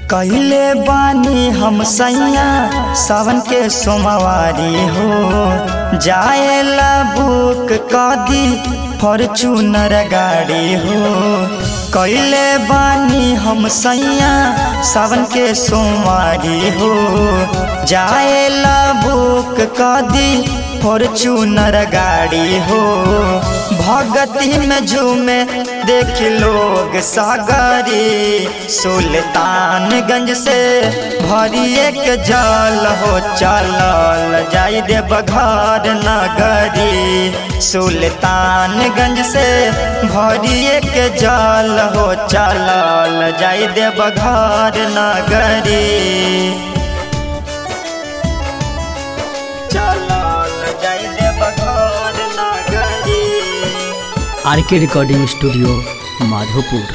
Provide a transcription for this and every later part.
कहले बानी हम सैया सावन के सोमवारी हो जाएला बुक कदी फॉर्चूनर गाड़ी हो कहले बानी हम सैया सावन के सोमवारी हो जाएला बुक कदी फॉर्चूनर गाड़ी हो भगती में झूमे देख लोग सागरी सुल्तानगंज से भरिए के जल हो चलल जाई दे बघार नगरी सुल्तानगंज से भरिए के जल हो चलल जाई दे बघार नगरी चलल जाई दे बघार नगरी आर के रिकॉर्डिंग स्टूडियो माधोपुर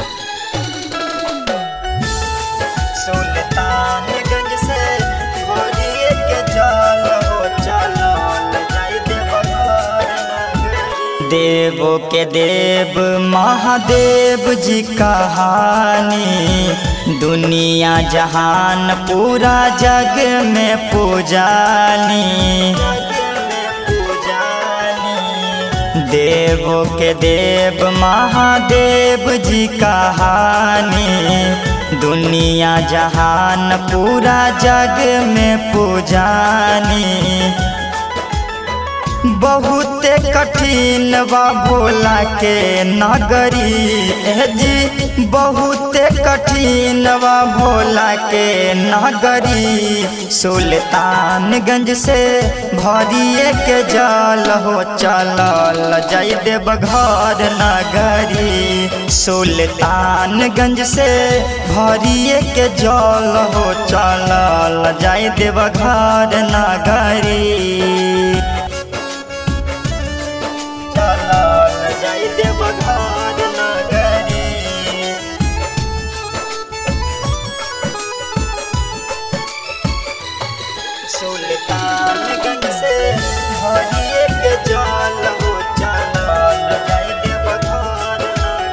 सुल्तानगंज से भरिए के जल हो चलल जाई दे बघार नगरी। देवो के देव महादेव जी कहानी दुनिया जहान पूरा जग में पूजानी देव के देव महादेव जी कहानी दुनिया जहान पूरा जग में पूजानी बहुत कठिन बा भोला के नगरी ए जी बहुत कठिन बा भोला के नगरी सुल्तानगंज से भरिए के जल हो चलल जाई देव घर नगरी सुल्तानगंज से भरिए के जल हो चलल जाई देव घर नगरी चलल जाई देव घर नगरी सुल्तानगंज से भरिए के जल हो चलल जाई देव घर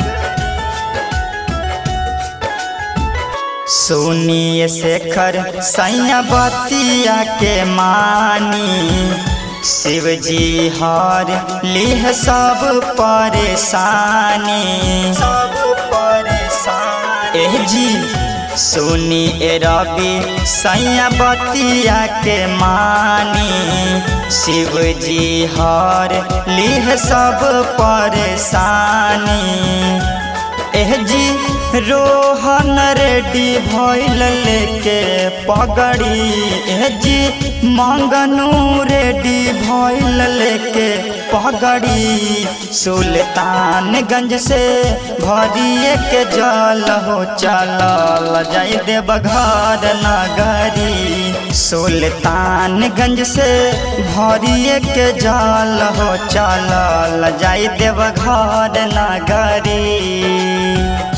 नगरी सुनिए शेखर सैया बतिया के मानी शिव जी हर लिह सब परेशानी सब परेशानी एह जी सुनी ए रवि सैया बतिया के मानी शिव जी हर लिह सब परेशानी एह जी रोहन रेडी भइल लेके पगड़ी एह जी मंगनू रेडी भइल लेके पगड़ी सुल्तानगंज से भरिए के जल हो चलल जाई देव घर नगरी सुल्तानगंज से भरिए के जल हो चलल जाई देव घर नगरी